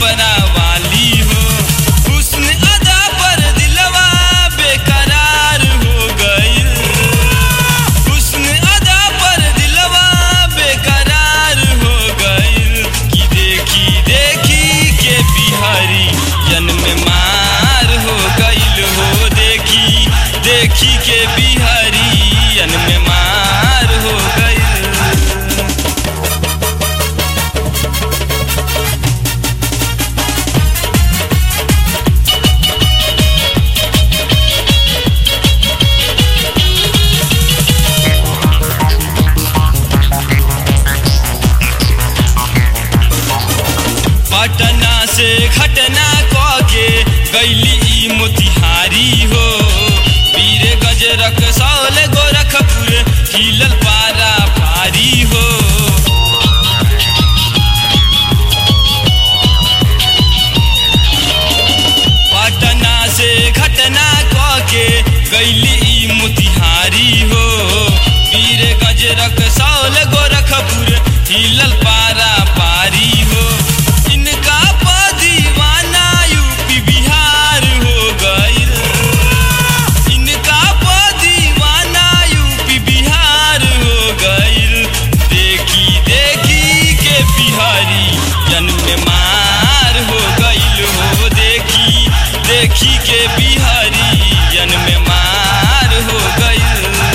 छपरा वाली हो हुस्न अदा पर दिलवा बेकरार हो गइल हुस्न अदा पर दिलवा बेकरार हो गइल कि देखी देखी के बिहारी जन्म मार हो गइल हो देखी देखी के बिहारी जन्म मार हो गइल पटना से घटना कके गैली ई मोतिहारी हो वीर गजरक सौल गोरखपुर हिलल पारा भारी हो पटना से घटना कके गैली ई मोतिहारी हो वीर गजरक सौल गोरखपुर हिलल पारा पारी हो इनका प दीवाना यूपी बिहार हो गइल इनका प दीवाना यूपी बिहार हो गइल देखी देखी के बिहारी जन्म मार हो गइल हो देखी देखी के बिहारी जन्म मार हो गइल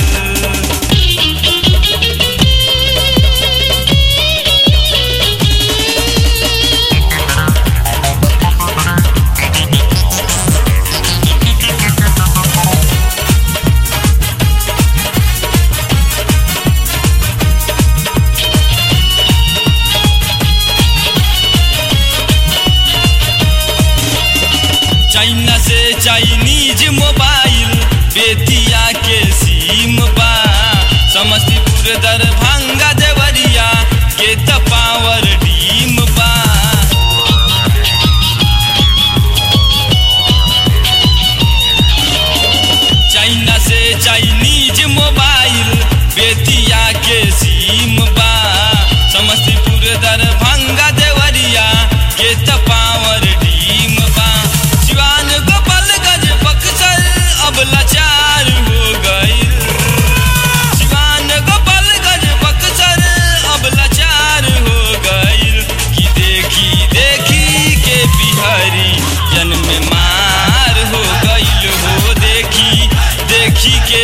चाइना से चाइनीज मोबाइल बेतिया के सीम बा समस्तीपुर दरभंगा देवरिया के त पावर डीम बा चाइना से चाइनीज मोबाइल बेतिया के सीम बा समस्तीपुर दरभंगा देवरिया के त पावर डीम बा सिवान गोपालगंज बक्सर अब लाचार हो गइल सिवान गोपालगंज बक्सर अब लाचार हो गइल कि देखी देखी के बिहारी जन्म मार हो गइल हो देखी देखी के